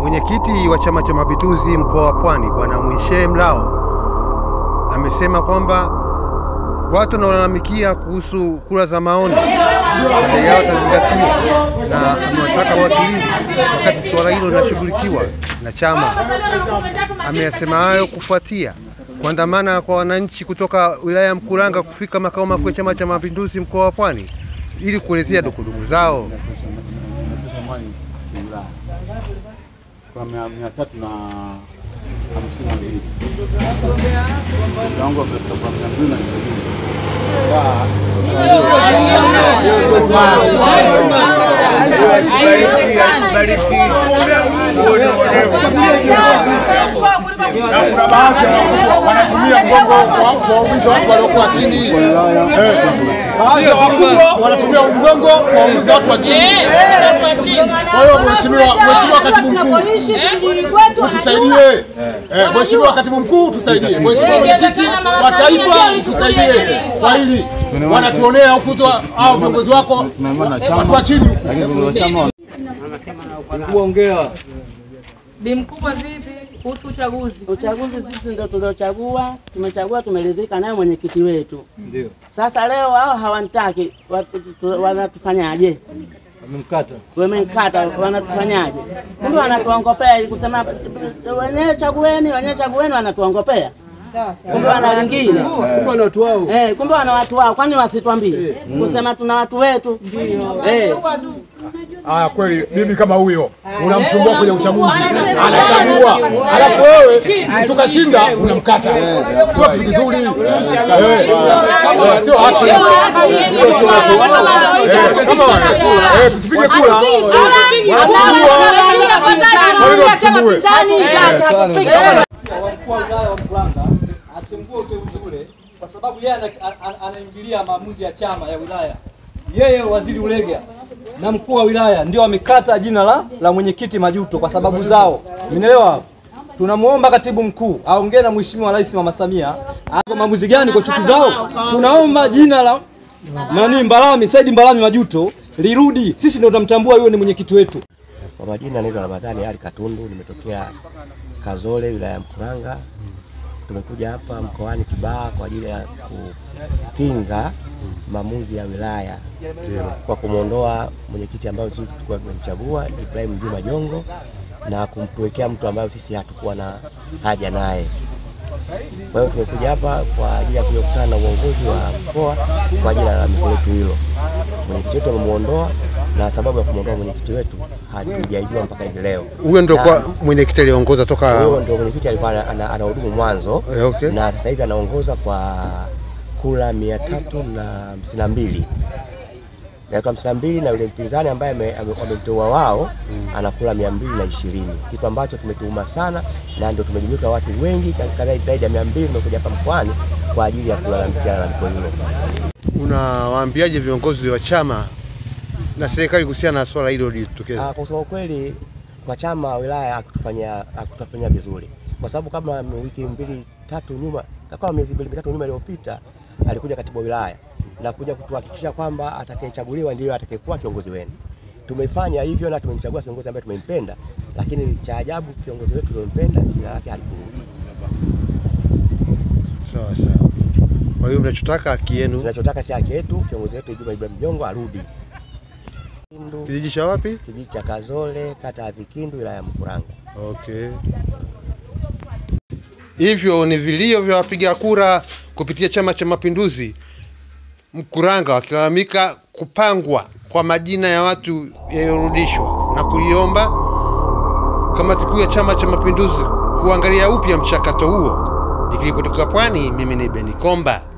Mwenyekiti wa Chama cha Mapinduzi mkoa wa Pwani Bwana Mwishe Mlao amesema kwamba watu wanaolalamikia kuhusu kura za maoni madai yao yatazingatiwa, na amewataka watulivu wakati suala hilo linashughulikiwa na chama. Ameyasema hayo kufuatia kuandamana kwa wananchi kutoka wilaya ya Mkuranga kufika makao makuu ya Chama cha Mapinduzi mkoa wa Pwani ili kuelezea dukuduku zao. kwa mia mia tatu na hamsini na mbili viwango vitakuwa mia mbili na ishirini na kuna baadhi ya wakubwa wanatumia mgongo kwa- kuwaumiza watu waliokuwa chini. Eh, Baadhi ya wakubwa wanatumia mgongo kuwaumiza watu wa chini. Kwa hiyo mheshimiwa, mheshimiwa katibu mkuu utusaidie. Eh, Mheshimiwa katibu mkuu utusaidie. Mheshimiwa mwenyekiti wa taifa utusaidie kwa hili. Wanatuonea huku tu hao viongozi wako watu wa chini huku. Bi mkubwa, vipi kuhusu uchaguzi? Uchaguzi sisi ndio tuliochagua, tumechagua, tumeridhika naye mwenyekiti wetu. Ndio. Sasa leo hao hawanitaki, watu- tu- wanatufanyaje? Wamemkata. Wamemkata, wanatufanyaje? Kumbe wanatuongopea kusema wenyewe chagueni, wenyewe chagueni, wanatuongopea. Kumbe wana wengine. Kumbe wana watu wao. Eh, kumbe wana watu wao, kwani wasitwambie? Kusema tuna watu wetu. Eh. Haya, kweli bibi kama huyo unamsumbua kwenye uchaguzi, anachagua, alafu wewe tukashinda unamkata, sio kitu kizuri, Eh, eh, sio haki. Eh, sio haki. Eh, kama eh, tusipige kura Mkuu wa wilaya wa Mkuranga atengue uteuzi ule kwa sababu yeye ana- ana- anaingilia maamuzi ya chama ya wilaya. Yeye waziri Ulega na mkuu wa wilaya ndio amekata jina la, la mwenyekiti Majuto kwa sababu zao. Mnaelewa hapo? Tunamwomba katibu mkuu aongee na mheshimiwa Rais Mama Samia ako maamuzi gani kwa chuki zao. Tunaomba jina la nani Mbalami Saidi Mbalami Majuto lirudi. Sisi ndio tunamtambua huyo ni mwenyekiti wetu. Kwa majina naitwa Ramadhani Ali Katundu, nimetokea Kazole, wilaya ya Mkuranga. Tumekuja hapa mkoani Kibaha kwa ajili ya kupinga maamuzi ya wilaya kwa kumwondoa mwenyekiti ambayo sisi tulikuwa tumemchagua Ibrahim Juma Jongo na kumtuwekea mtu ambayo sisi hatukuwa na haja naye. Kwa hiyo tumekuja hapa kwa ajili ya kukutana na uongozi wa mkoa kwa ajili ya lalamiko letu hilo. Mwenyekiti wetu amemwondoa na sababu ya kumwondoa mwenyekiti wetu hatujaijua mpaka hivi leo. Huyo ndio Na- kwa mwenyekiti aliongoza toka huyo ndio mwenyekiti alikuwa ana- ana- anahudumu mwanzo Eh, okay. na sasa hivi anaongoza kwa kula mia tatu na hamsini na mbili mia tatu hamsini na mbili na yule mpinzani ambaye ame- ame- wamemteua wao anakula mia mbili na ishirini kitu ambacho kimetuuma sana, na ndio tumejumuika watu wengi kadhaa zaidi ya mia mbili tumekuja hapa mkoani kwa ajili ya kulalamikia lalamiko hilo. Unawaambiaje viongozi wa chama na serikali kuhusiana na swala hilo lilitokeza? Ah, kwa kusema ukweli kwa chama wa wilaya hakutufanyia hakutufanyia vizuri, kwa sababu kama wiki mbili tatu nyuma, kama miezi mbili mitatu nyuma iliyopita, alikuja katibu wa wilaya na kuja kutuhakikisha kwamba atakayechaguliwa ndiyo atakayekuwa kiongozi wenu. Tumefanya hivyo na tumemchagua kiongozi ambaye tumempenda, lakini cha ajabu kiongozi wetu tuliompenda jina lake halikurudi. Sawa sawa. Kwa hiyo mnachotaka haki yenu. Tunachotaka si haki yetu, kiongozi wetu Juma Ibrahim Jongo arudi. Kindu, Kijiji cha wapi? kijiji cha Kazole, kata ya Vikindu, wilaya ya Mkuranga. Okay. Hivyo ni vilio vya wapiga kura kupitia Chama cha Mapinduzi Mkuranga wakilalamika kupangwa kwa majina ya watu yaliyorudishwa na kuiomba kamati kuu ya Chama cha Mapinduzi kuangalia upya mchakato huo. Nikiripoti kutoka Pwani, mimi ni Beni Komba.